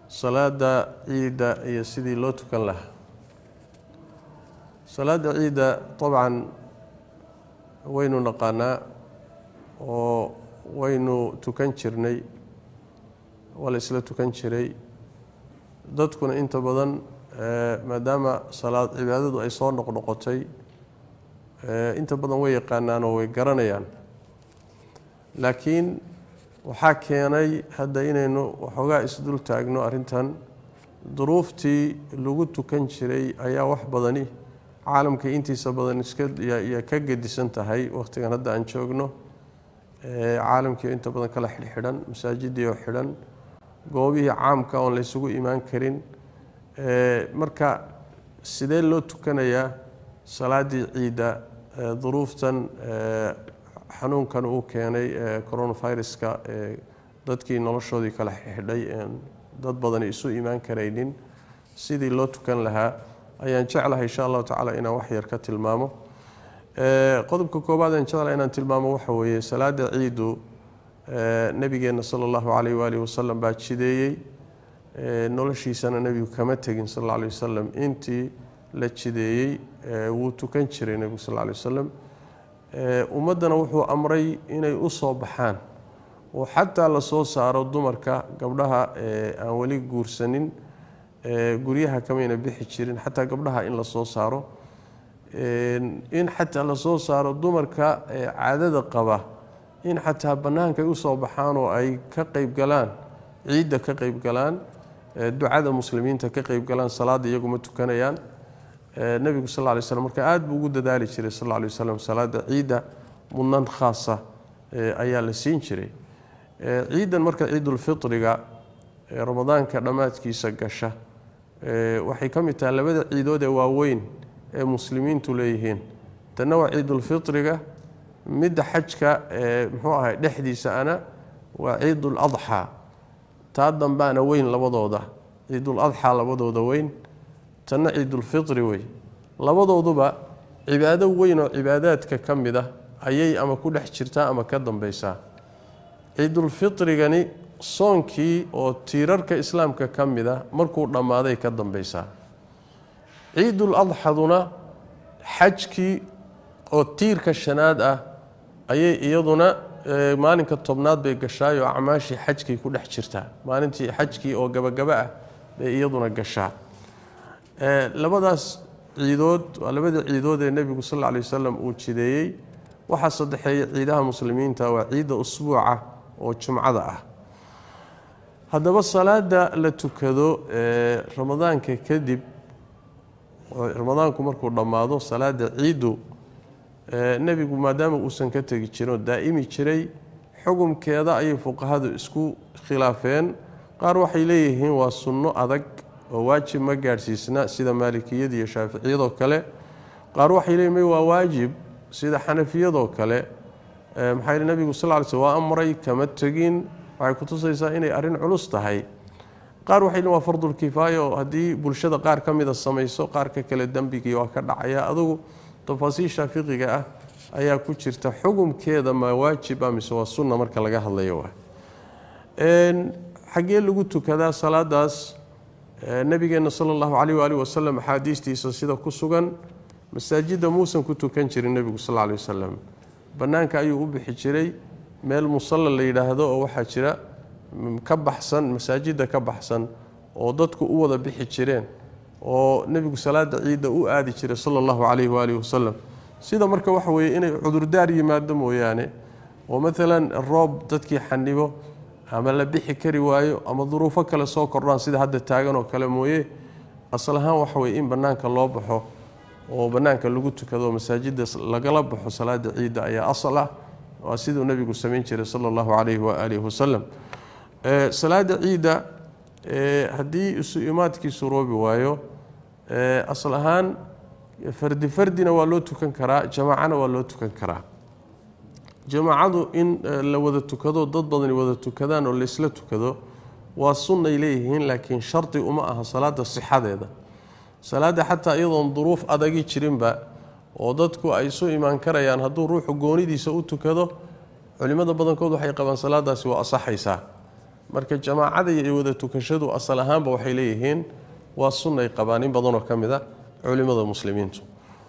salaada ciidda iyo sidii loo tukan lahaa salaada ciidda dabcan waynu naqaanaa oo waynu tukan jirnay waa la isla tukan jiray dadkuna inta badan maadaama salaad cibaadadu ay soo noqnoqotay inta badan way yaqaanaan oo way garanayaan laakiin waxaa keenay hadda inaynu waxoogaa isdul taagno arrintan duruuftii lagu tukan jiray ayaa wax badani caalamka intiisa badan iska ka gedisan tahay wakhtigan hadda aan joogno caalamkii inta badan kala xidhxidhan masaajidii oo xidhan goobihii caamka oon laysugu imaan karin marka sidee loo tukanayaa salaaddii ciidda duruuftan xanuunkan uu keenay coronaviruska dadkii noloshoodii kala xidhay dad badani isu imaan karaynin sidii loo tukan lahaa ayaan jeclahay insha allahu tacaala inaan wax yar ka tilmaamo qodobka koobaad aan jeclahay inaan tilmaamo waxa weeye salaada ciidu nebigeenna sala allahu calayh waalihi wasalam baa jideeyey noloshiisana nebigu kama tegin sal alla alay wasalam intii la jideeyey wuu tukan jiray nebigu sal alla alay wasalam ummaddana wuxuu amray inay u soo baxaan oo xataa la soo saaro dumarka gabdhaha aan weli guursanin guryaha kamayna bixi jirin xataa gabdhaha in la soo saaro in xataa la soo saaro dumarka caadada qaba in xataa bannaanka ay usoo baxaan oo ay ka qeyb galaan ciidda ka qeyb galaan ducada muslimiinta ka qeyb galaan salaada iyaguma tukanayaan nebigu sal lla lay slam marka aada buu ugu dadaali jiray sal lla lay waslam salaada ciidda mudnan khaasa ayaa la siin jiray ciidan marka ciidulfitriga ramadaanka dhammaadkiisa gasha waxay ka mid tahay labada ciidood ee waaweyn ee muslimiintu leeyihiin tanna waa ciidulfitriga midda xajka muxuu ahay dhexdiisa ana waa ciidul adxaa taa dambaana weyn labadooda ciidul adxaa labadooda weyn tanna ciidulfitri wey labadooduba cibaado weyn oo cibaadaadka ka mid ah ayay ama ku dhex jirtaa ama ka dambeysaa ciidulfitrigani soonkii oo tiirarka islaamka ka mid a markuu dhammaaday ka dambeysaa ciidul adxaduna xajkii oo tiirka shanaad ah ayay iyaduna maalinka tobnaad bay gashaay oo acmaashii xajkii ku dhex jirtaa maalintii xajkii oo gabagaba ah bay iyaduna gashaa labadaas ciidood waa labada ciidood ee nebigu sal lla lay wasalam uu jideeyey waxaa saddexeeya ciidaha muslimiinta waa ciidda usbuuca oo jumcada ah haddaba salaada la tukado ramadaanka kadib ramadaanku markuu dhammaado salaada ciiddu nebigu maadaama uusan ka tegi jirin oo daa'imi jiray xukumkeeda ayay fuqahadu isku khilaafeen qaar waxay leeyihiin waa sunno adag oo waajib ma gaadhsiisna sida maalikiyada iyo shaaficiyadoo kale qaar waxay leeyihin may waa waajib sida xanafiyadoo kale maxaa yidhi nebigu sal ly sl waa amray kama tegin waxay kutusaysaa inay arrin culus tahay qaar waxay leeyihin waa fardulkifaaya oo haddii bulshada qaar ka mida samayso qaarka kale dembigii waa ka dhacaya adugu tafaasiisha fiqiga ah ayaa ku jirta xukumkeeda ma waajiba mise waa sunna marka laga hadlayo waa xaggee lagu tukadaa salaadaas nabigeenna sala allahu caleyh waali wasalam axaadiistiisa sida ku sugan masaajidda muusan ku tukan jirin nebigu sal lla alay wasalam bannaanka ayuu u bixi jiray meel musalla la yidhaahdo oo waxaa jira ka baxsan masaajidda ka baxsan oo dadku u wada bixi jireen oo nebigu salaada ciidda u aadi jiray sala allahu calayhi waalihi wasalam sida marka waxa weeye inay cudurdaar yimaado mooyaane oo maalan roob dadkii xanibo ama la bixi kari waayo ama duruufo kale soo kordhaan sida hadda taagan oo kale mooye asal ahaan waxa weye in bannaanka loo baxo oo bannaanka lagu tukado masaajidda lagala baxo salaada ciidda ayaa asal ah waa siduu nebigu samayn jiray sala allahu calayhi waaalihi wasalam salaada ciidda haddii isu imaadkii suroobi waayo asal ahaan fardi fardina waa loo tukan karaa jamaacana waa loo tukan karaa jamaacadu in la wada tukado dad badani wada tukadaan oo laysla tukado waa sunnay leeyihiin laakiin shardi uma aha salaada sixadeeda salaada xataa iyadoon duruuf adagi jirinba oo dadku ay isu imaan karayaan hadduu ruuxu goonidiisa u tukado culimmada badankood waxay qabaan salaadaasi waa asaxaysaa marka jamaacada iyo wada tukashadu asal ahaanba waxay leeyihiin waa sunnay qabaan in badanoo ka mid a culimmada muslimiintu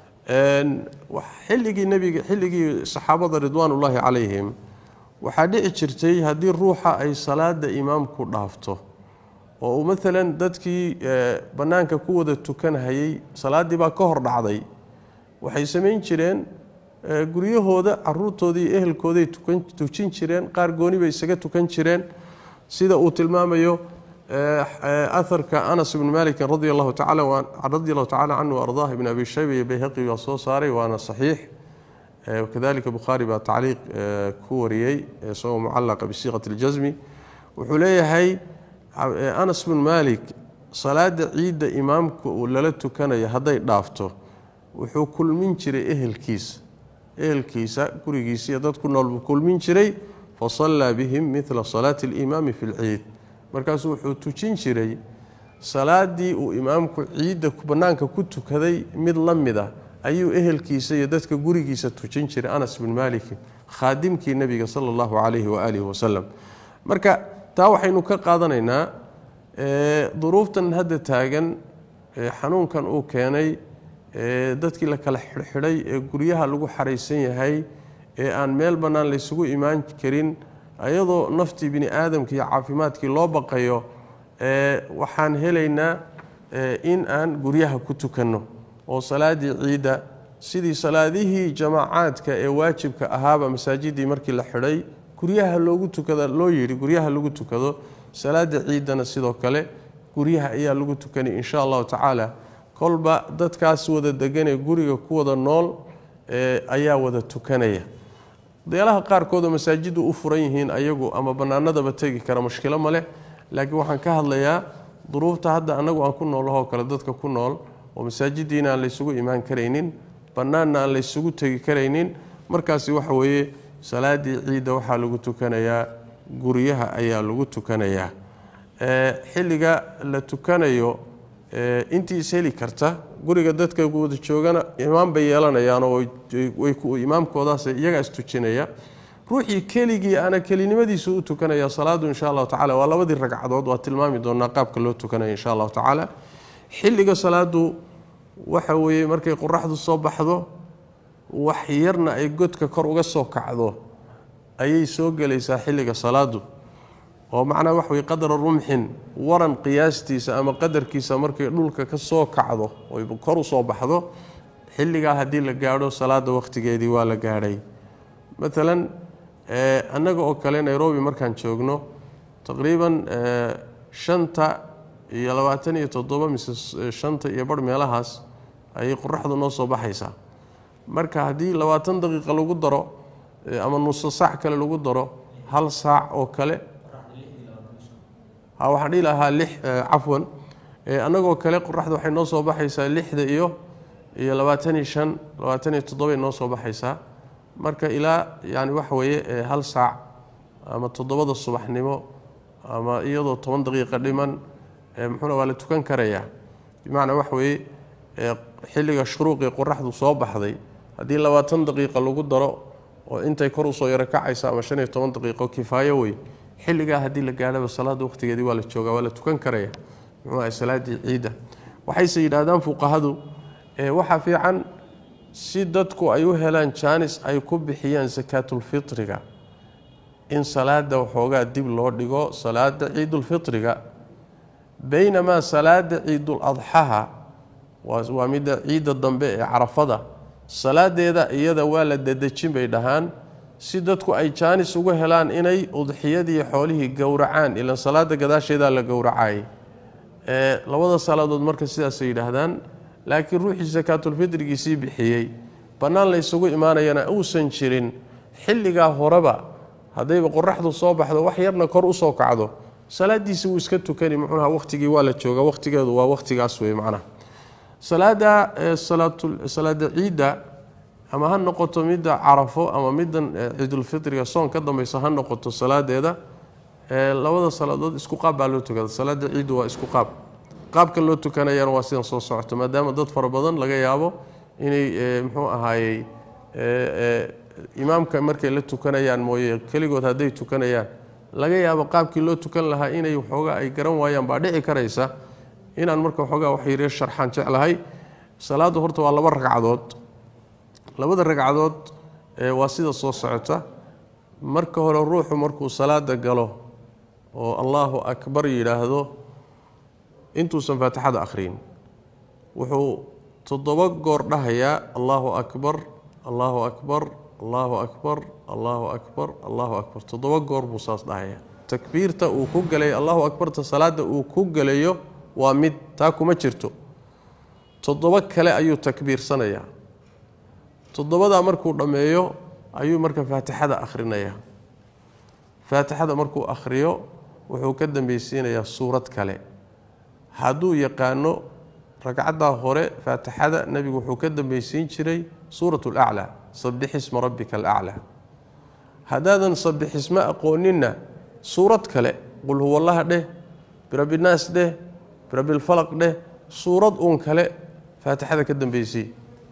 xilligii nebiga xilligii saxaabada ridwaanullaahi calayhim waxaa dhici jirtay haddii ruuxa ay salaada imaamku dhaafto oo uu maalan dadkii bannaanka ku wada tukanhayay salaaddii baa ka hor dhacday waxay samayn jireen guryahooda caruurtoodii iyo ehelkooday tujin jireen qaar gooni bay isaga tukan jireen sida uu tilmaamayo aharka anas ibni malikin radi allahu tacala radi allahu tacala canhu ardaah ibn abi shayba iyo bayhaqi baa soo saaray waana saxiix kadalika bukhaari baa tacliiq ku wariyey isagoo mucallaqa bisiiqati اljasmi wuxuu leeyahay anas bn malik salaada ciidda imaamka uu lala tukanayo hadday dhaafto wuxuu kulmin jiray ehelkiisa ehelkiisa gurigiisa iyo dad ku nool buu kulmin jiray fasallaa bihim midla salaati اlimaami fi lciid markaasuu wuxuu tujin jiray salaadii uu imaamku ciidda bannaanka ku tukaday mid la mid ah ayuu ehelkiisa iyo dadka gurigiisa tujin jiray anas bin malikin khaadimkii nebiga sala allahu calayhi waaalihi wasalam marka taa waxaynu ka qaadanaynaa duruuftan hadda taagan xanuunkan uu keenay dadkii la kala xidhxidhay ee guryaha lagu xaraysan yahay ee aan meel bannaan laysugu imaan karin ayadoo naftii bini aadamka iyo caafimaadkii loo baqayo waxaan helaynaa in aan guryaha ku tukanno oo salaadii ciidda sidii salaadihii jamaacaadka ee waajibka ahaaba masaajidii markii la xidhay guryaha loogu tukada loo yidhi guryaha lagu tukado salaada ciiddana sidoo kale guryaha ayaa lagu tukanay insha allahu tacaala kolba dadkaas wada deganee guriga ku wada nool ayaa wada tukanaya deelaha qaarkoodoo masaajidu u furan yihiin ayagu ama bannaanadaba tegi kara mushkilo ma leh laakiin waxaan ka hadlayaa duruufta hadda annagu aan ku noolahoo kale dadka ku nool oo masaajidiina aan laysugu imaan karaynin bannaanna aan laysugu tegi karaynin markaasi waxa weeye salaadii ciidda waxaa lagu tukanayaa guryaha ayaa lagu tukanayaa xilliga la tukanayo intii is heli karta guriga dadka wada joogana imaam bay yeelanayaanoo imaamkoodaas iyagaa istujinaya ruuxii keligii ana kelinimadiisu u tukanaya salaadu insha allahu tacala waa labadii ragcadood waa tilmaami doonaa qaabka loo tukanaya insha allahu tacaala xilliga salaadu waxa weeye markay qoraxdu soo baxdo wax yarna ay godka kor uga soo kacdo ayay soo gelaysaa xilliga salaadu oo macnaa wax wey qadra rumxin waran qiyaastiisa ama qadarkiisa markay dhulka ka soo kacdo oy kor u soo baxdo xilligaa haddii la gaadho salaada wakhtigeedii waa la gaadhay maalan annaga oo kale nairobi markaan joogno taqriiban shanta iyo labaatan iyo toddoba mise shanta iyo barh meelahaas ayay qoraxdu noo soo baxaysaa marka haddii labaatan daqiiqa lagu daro ama nuso saac kale lagu daro hal saac oo kale waxaan dhihi lahaa lix cafwan annagoo kale qoraxda waxay noo soo baxaysaa lixda iyo iyo labaatan iyo shan labaatan iyo toddobay noo soo baxaysaa marka ilaa yani waxa weeye hal saac ama toddobada subaxnimo ama iyadoo toban daqiiqa dhiman muxuuna waa la tukan karayaa bimacnaa waxa weeye xilliga shuruuqii qoraxdu soo baxday haddii labaatan daqiiqa lagu daro oo intay kor usoo yaro kacaysa ama shan iyo toban daqiiqo kifaayo wey xilligaa haddii la gaadhaba salaada waqtigeedii waa la joogaa waa la tukan karaya muxuu ahay salaadii ciidda waxayse yidhaahdaan fuqahadu waxaa fiican si dadku ay u helaan jaanis ay ku bixiyaan sakaatulfitriga in salaada waxoogaa dib loo dhigo salaada ciidulfitriga baynamaa salaada ciidul adxaha waa midda ciidda dambe ee carafada salaadeeda iyada waa la dadejin bay dhahaan si dadku ay jaanis uga helaan inay udxiyadii xoolihii gowracaan ilan salaada gadaasheedaa la gowracayay labada salaadood marka sidaasay yidhaahdaan laakiin ruuxii sakaatulfitrigiisii bixiyey bannaan la ysugu imaanayana uusan jirin xilligaa horeba haddayba qoraxdu soo baxdo wax yarna kor usoo kacdo salaadiisi wuu iska tukani muxuuha waqtigii waa la jooga waqtigeedu waa waqtigaas wey macnaha salaada salaada ciidda ama ha noqoto midda carafo ama middan ciidulfitriga soon ka dambaysa ha noqoto salaadeeda labada salaadood isku qaab baa loo tukada salaada ciiddu waa isku qaab qaabka loo tukanayana waa sidan soo socoto maadaama dad fara badan laga yaabo inay muxuu ahaayey imaamka markay la tukanayaan mooye keligood hadday tukanayaan laga yaabo qaabkii loo tukan lahaa inay waxoogaa ay garan waayaan baa dhici karaysa inaan marka waxoogaa wax yare sharxaan jeclahay salaaddu horta waa laba ragcadood labada ragcadood waa sida soo socota marka hore ruuxu markuu salaada galo oo allaahu akbar yidhaahdo intuusan faatixada akhriyin wuxuu toddoba goor dhahayaa allaahu akbar allaahu akbar allaahu akbar allaahu akbar allaahu akbar toddoba goor buu saas dhahayaa takbiirta uu ku galay allahu akbarta salaada uu ku galayo waa mid taa kuma jirto toddoba kale ayuu takbiirsanayaa toddobadaa markuu dhammeeyo ayuu marka faatixada akhrinayaa faatixada markuu akhriyo wuxuu ka dambeysiinayaa suurad kale hadduu yaqaano ragcaddaa hore faatixada nebigu wuxuu ka dambeysiin jiray suurat laclaa sabixisma rabbika alaclaa haddaadan sabixisma aqooninna suurad kale qul huwallaha dheh birabbinaas dheh birabbilfalaq dheh suurad uun kale faatixada ka dambeysii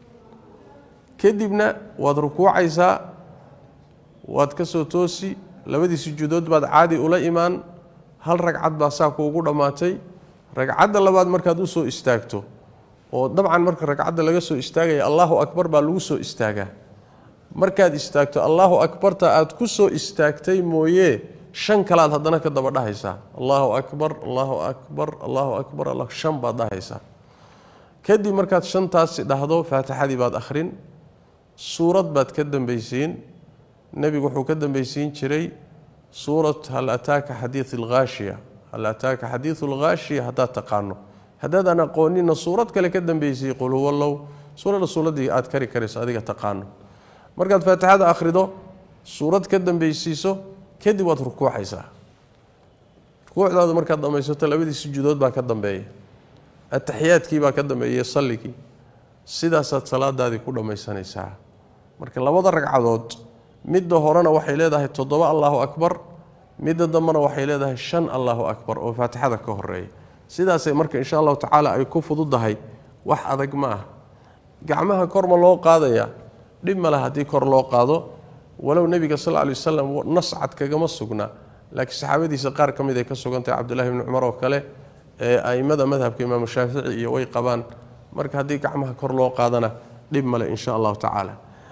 kadibna waad rukuucaysaa waad ka soo toosi labadii sujuudood baad caadi ula imaan hal ragcad baa saa kuugu dhammaatay ragcadda labaad markaad u soo istaagto oo dabcan marka ragcadda laga soo istaagaya allaahu akbar baa lagu soo istaagaa markaad istaagto allaahu akbarta aad ku soo istaagtay mooye shan kalaad haddana ka daba dhahaysaa allaahu akbar allaahu akbar allaahu akbar shan baad dhahaysaa kadib markaad shantaasi dhahdo faatixadii baad akhrin suurad baad ka dambeysiin nebigu wuxuu ka dambeysiin jiray suurat hal ataaka xadiid alghaashiya hal ataaka xadiidu alghaashiya haddaad taqaano haddaadaan aqoonina suurad kale ka dambeysay qul huwallow suuradda suuradii aad kari karayso adiga taqaano markaad faatixada akhrido suurad ka dambeysiiso kadib waad rukuucaysaa rukuucdaadu markaad dhammaysato labadii sujuudood baa ka dambeeya ataxiyaadkii baa ka dambeeya salligii sidaasaad salaadaadii ku dhammaysanaysaa marka labada ragcadood midda horena waxay leedahay toddoba allaahu akbar midda dambena waxay leedahay shan allaahu akbar oo faatixada ka horeeya sidaasay marka insha allahu tacaala ay ku fududahay wax adag ma ah gacmaha korma loo qaadaya dhib male haddii kor loo qaado walow nebiga sal lla alay wasalam nas cad kagama sugna laakiin saxaabadiisa qaar ka mid ay ka sugantahay cabdullahi bni cumar oo kale ee a'immada madhabka imaamu shaafici iyo way qabaan marka haddii gacmaha kor loo qaadana dhib male insha allahu tacaala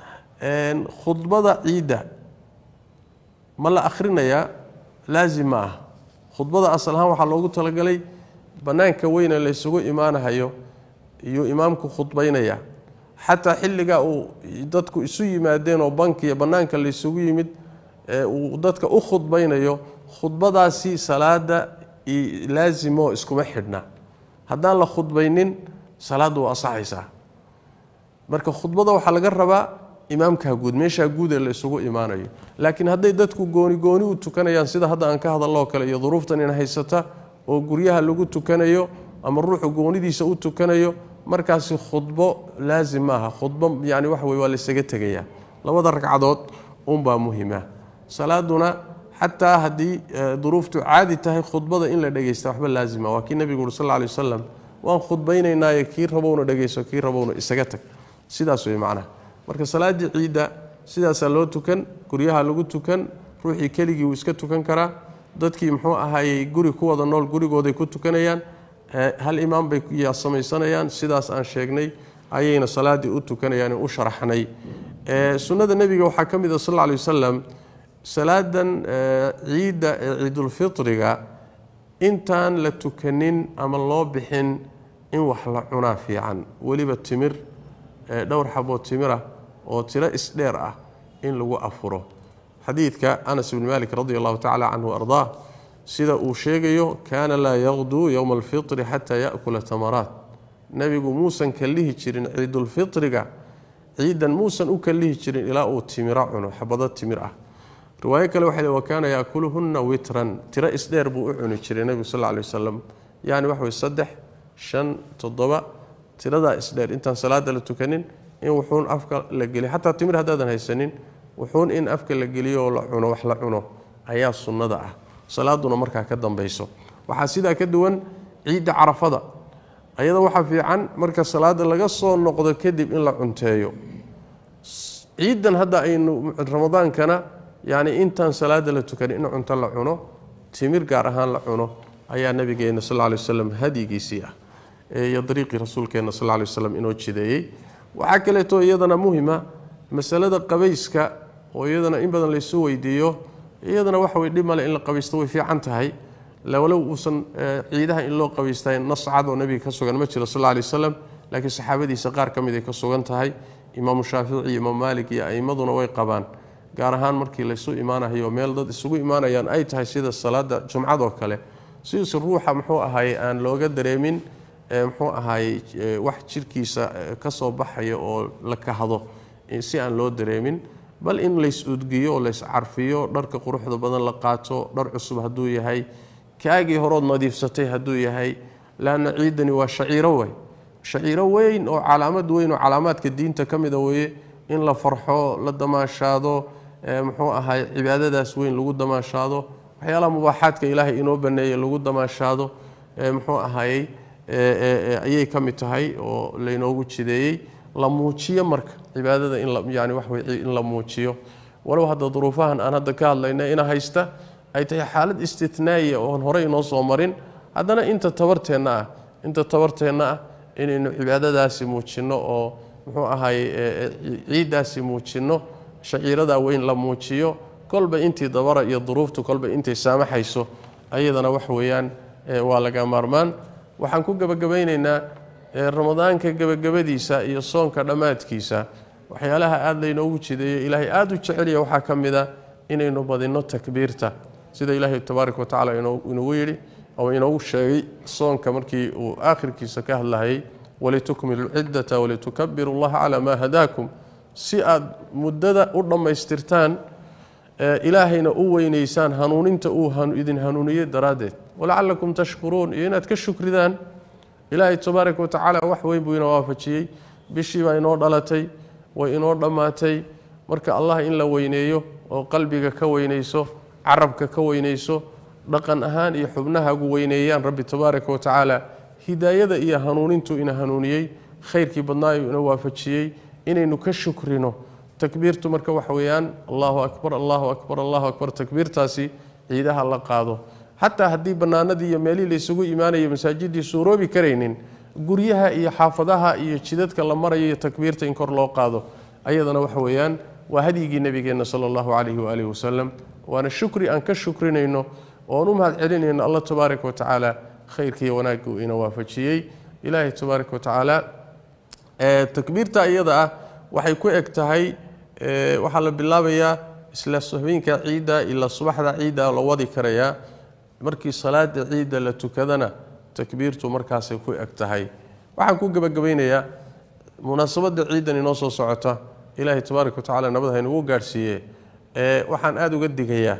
khudbada ciidda ma la akhrinayaa laazim ma ah khudbada asal ahaan waxaa loogu talagalay bannaanka weyne laysugu imaanahayo iyuu imaamku khudbaynaya xataa xilligaa uu dadku isu yimaadeen oo bankiya bannaanka laysugu yimid ee uu dadka u khudbaynayo khudbadaasi salaada laazimo iskuma xidhna haddaan la khudbaynin salaadda waa asaxaysaa marka khudbada waxaa laga rabaa imaamkaa guud meeshaa guud ee la isugu imaanayo laakiin hadday dadku gooni gooni u tukanayaan sida hadda aan ka hadalloo kale iyo duruuftan in haysata oo guryaha lagu tukanayo ama ruuxu goonidiisa u tukanayo markaasi khudbo laazim maaha khudbo yani waxa wey waa laysaga tegayaa labada ragcadood unbaa muhima salaaduna xataa haddii duruuftu caadi tahay khudbada in la dhegeysta waxba laazima waa kii nebigu uri sal lla alay wasalam waan khudbaynaynaaye kii rabowna dhegeyso kii rabowna isaga tag sidaas wey macnaha marka salaaddii ciidda sidaasaa loo tukan guryaha lagu tukan ruuxii keligii wuu iska tukan karaa dadkii muxuu ahaayey guri ku wada nool gurigooday ku tukanayaan hal imaam bay samaysanayaan sidaas aan sheegnay ayayna salaaddii u tukanayaan u sharaxnay sunnada nebiga waxaa ka mid ah sal lla alay wasalam salaadan ciidda ee ciidulfitriga intaan la tukanin ama loo bixin in wax la cunaa fiican weliba timir dhowr xaboo timirah oo tiro isdheer ah in lagu afuro xadiidka anas bni malik radi allahu tacala canhu ardaa sida uu sheegayo kaana laa yaqduu yowma alfitri xataa yakula tamaraat nebigu muusan kallihi jirin ciidulfitriga ciidan muusan u kallihi jirin ilaa uu timiro cuno xabado timir ah riwaayo kale waxay wa kaana yaakuluhunna witran tiro isdheer buu u cuni jiray nebigu sal lla alay wasalam yacni wax wey saddex shan toddoba tiradaa isdheer intaan salaada la tukanin in wuxuun afka la geliyo xataa timir haddaadan haysanin wuxuun in afka la geliyo oo la cuno wax la cuno ayaa sunnada ah salaaduna markaa ka dambayso waxaa sidaa ka duwan ciidda carafada ayada waxaa fiican marka salaada laga soo noqdo kadib in la cunteeyo ciiddan hadda aynu ramadaankana yacni intaan salaada la tukan in cunto la cuno timir gaar ahaan la cuno ayaa nabigeena sal lla lay waslam hadyigiisii ah iyo dariiqii rasuulkeena sal lla lay waslam inoo jideeyey waxaa kaleeto iyadana muhima masalada qabayska oo iyadana in badan laysu weydiiyo iyadana waxa way dhib male in la qabaysto way fiican tahay walow uusan ciidaha in loo qabaystay nas cad oo nebiga ka sugan ma jiro sal lla lay waslam laakiin saxaabadiisa qaar ka mid ay ka sugan tahay imaamu shaafici iyo imaam maalik iyo a'imaduna way qabaan gaar ahaan markii laysu imaanayo meel dad isugu imaanayaan ay tahay sida salaada jumcadoo kale sidiise ruuxa muxuu ahaye aan looga dareemin muxuu ahaye wax jirkiisa ka soo baxaya oo la kahdo si aan loo dareemin bal in lays udgiyo oo lays carfiyo dharka quruxda badan la qaato dhar cusub hadduu yahay kaagii horood nadiifsatay hadduu yahay laanna ciidani waa shaciiro wey shaciiro weyn oo calaamad weyn oo calaamaadka diinta ka mida weeye in la farxo la damaashaado muxuu ahay cibaadadaas weyn lagu damaashaado waxyaalaha mubaaxaadka ilaahay inoo baneeye lagu damaashaado muxuu ahayey ayay ka mid tahay oo laynoogu jideeyey la muujiyo marka cibaadada in yani waxwey in la muujiyo walow hadda duruufahan aan hadda ka hadlayna ina haysta ay tahay xaalad istitnaa'iya oon horey inoo soo marin haddana inta tabarteenna ah inta tabarteenna ah inaynu cibaadadaasi muujinno oo muxuu ahaye ciiddaasi muujinno shaciiradaa weyn la muujiyo kolba intii dabara iyo duruuftu kolba intay saamaxayso ayadana wax weeyaan waa laga maarmaan waxaan ku gebagabaynaynaa ramadaanka gebagabadiisa iyo soonka dhammaadkiisa waxyaalaha aada laynoogu jideeyo ilaahay aada u jecelya waxaa ka mid a inaynu badinno takbiirta sida ilaahay tabaaraka wa tacala inugu yidhi oo inoogu sheegay soonka markii uu aakhirkiisa ka hadlahayay walitukmilu lciddata walitukabiru allaha calaa maa hadaakum si aad muddada u dhammaystirtaan ilaahayna u weynaysaan hanuuninta uu idin hanuuniyey daraaddeed walacalakum tashkuruun iyo inaad ka shukridaan ilaahay tabaaraka wa tacaala wax weyn buu ina waafajiyey bishii baa inoo dhalatay way inoo dhammaatay marka allah in la weyneeyo oo qalbiga ka weynayso carabka ka weynayso dhaqan ahaan iyo xubnahagu weyneeyaan rabbi tabaaraka wa tacaala hidaayada iyo hanuunintu ina hanuuniyey khayrkii badnaayu ina waafajiyey inaynu ka shukrino takbiirtu marka waxa weeyaan allahu akbar allahu akbar allahu akbar takbiirtaasi ciidaha la qaado xataa haddii bannaanadii iyo meelihii laysugu imaanaya masaajidii suuroobi karaynin guryaha iyo xaafadaha iyo jidadka la marayo iyo takbiirta in kor loo qaado ayadana waxa weeyaan waa hadyigii nebigeenna sala allahu calayhi waalihi wasalam waana shukri aan ka shukrinayno oon u mahad celinayno allah tabaaraka wa tacaala khayrkiiyo wanaagga uu ina waafajiyey ilaahay tabaaraka wa tacaala takbiirta iyada ah waxay ku eg tahay waxaa la bilaabayaa isla habeenka ciidda ilaa subaxda ciidda la wadi karayaa markii salaada ciidda la tukadana takbiirtu markaasay ku eg tahay waxaan ku gebagabaynayaa munaasabadda ciiddan inoo soo socota ilaahay tabaaraka wa tacala nabad haynugu gaadhsiiye waxaan aada uga digayaa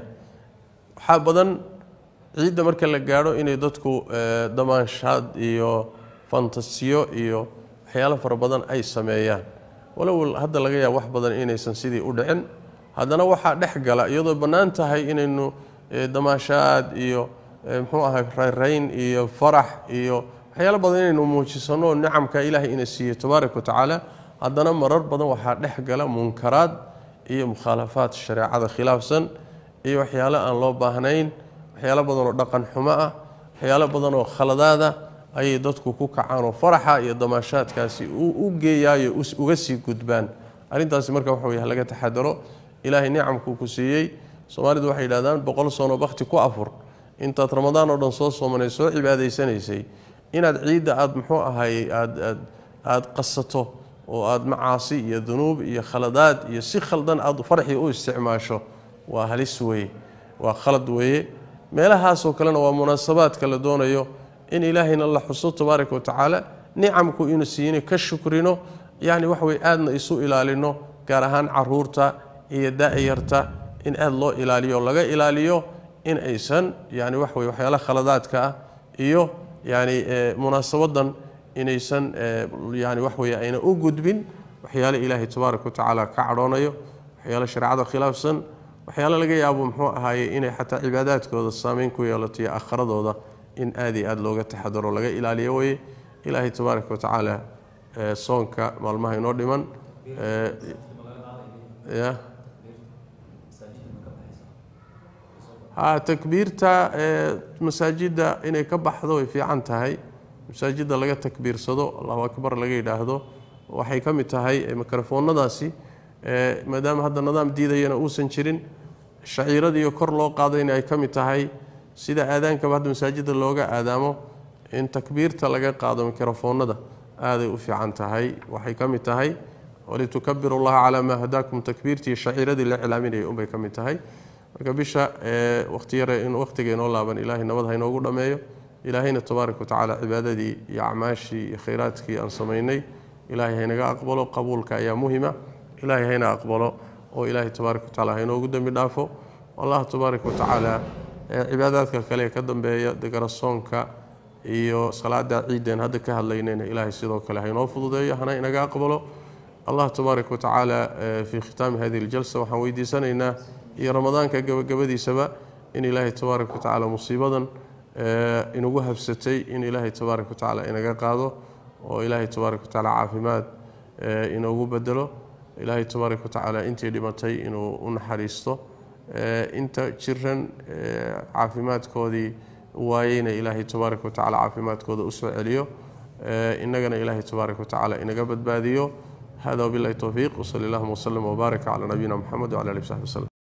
waxaa badan ciidda marka la gaadho inay dadku damaanshaad iyo fantasiyo iyo waxyaalo fara badan ay sameeyaan walow hadda laga yaaba wax badan inaysan sidii u dhicin haddana waxaa dhex gala iyadoo bannaan tahay inaynu damaashaad iyo muxuu ahay rayrayn iyo farax iyo waxyaalo badan inaynu muujisano nicamka ilaahay ina siiyey tabaaraka wa tacaala haddana marar badan waxaa dhex gala munkaraad iyo mukhaalafaad shareecada khilaafsan iyo waxyaalo aan loo baahnayn waxyaalo badan oo dhaqan xumo ah waxyaalo badan oo khaladaada ayay dadku ku kacaan oo faraxa iyo damaashaadkaasi u geeyaayo uga sii gudbaan arrintaasi marka waxa wey laga taxadaro ilaahay nicamkuu ku siiyey soomaalidu waxay yidhahdaan boqol sano bakhti ku afur intaad ramadaan oo dhan soo soomanay soo cibaadaysanaysay inaad ciidda aada muxuu ahay aad aada qasato oo aada macaasi iyo dunuub iyo khaladaad iyo si khaldan aad farxii u isticmaasho waa halis weeye waa khalad weeye meelahaasoo kalena waa munaasabaadka la doonayo in ilaahayna la xuso tabaaraka wa tacaala nicamku inu siiyina ka shukrino yacni wax wey aadna isu ilaalino gaar ahaan caruurta iyo da-yarta in aada loo ilaaliyo laga ilaaliyo in aysan yani wax wey waxyaala khaladaadka ah iyo yani munaasabadan inaysan yani wax wey ayna u gudbin waxyaale ilaahay tabaaraka wa tacaala ka cadhoonayo waxyaale shareecada khilaafsan waxyaale laga yaabo muxuu ahaaye inay xataa cibaadaadkooda saameyn ku yeelato iyo aakhiradooda in aad iyo aada looga taxadaro laga ilaaliyo weye ilaahay tabaaraka wa tacaala soonka maalmaha inoo dhiman ya ha takbiirta masaajidda inay ka baxdo way fiican tahay masaajidda laga takbiirsado allahu akbar laga yidhaahdo waxay ka mid tahay mikrofoonadaasi maadaama hadda nidaam diidayana uusan jirin shaciiradiiyo kor loo qaadayna ay ka mid tahay sida aadaankaba hadda masaajidda looga aadaamo in takbiirta laga qaado mikrofoonada aaday u fiican tahay waxay ka mid tahay walitukabiru llaha calaa maa hadaakum takbiirtii shaciiradii la cilaaminayay unbay ka mid tahay marka bisha waqti yare in waqtiga inoo laaban ilaahay nabad ha inoogu dhammeeyo ilaahayna tabaaraka watacaala cibaadadii iyo acmaashii iyo khayraadkii aan samaynay ilaahay haynaga aqbalo qabuulka ayaa muhima ilaahay hayna aqbalo oo ilaahay tabaaraka watacaala hainoogu dembi dhaafo allah tabaaraka watacaala cibaadaadka kale ee ka dambeeya degarasoonka iyo salaada ciideen hadda ka hadlaynayna ilaahay sidoo kale hainoo fududeeyo hana inaga aqbalo allah tabaaraka watacaala fii khitaami hadihi aljalsa waxaan weydiisanaynaa iyo ramadaanka gabagabadiisaba in ilaahay tabaaraka watacaala musiibadan inagu habsatay in ilaahay tabaaraka watacaala inaga qaado oo ilaahay tabaaraka watacaala caafimaad inoogu bedelo ilaahay tabaaraka watacaala intii dhimatay inuu u naxariisto inta jiran caafimaadkoodii waayeyna ilaahay tabaaraka watacaala caafimaadkooda usoo celiyo innagana ilaahay tabaaraka watacaala inaga badbaadiyo hada wabillahi towfiiq wsali allahuma wslm wbaarak cala nabiyina mxamed wcala alihi wsaxbi wslem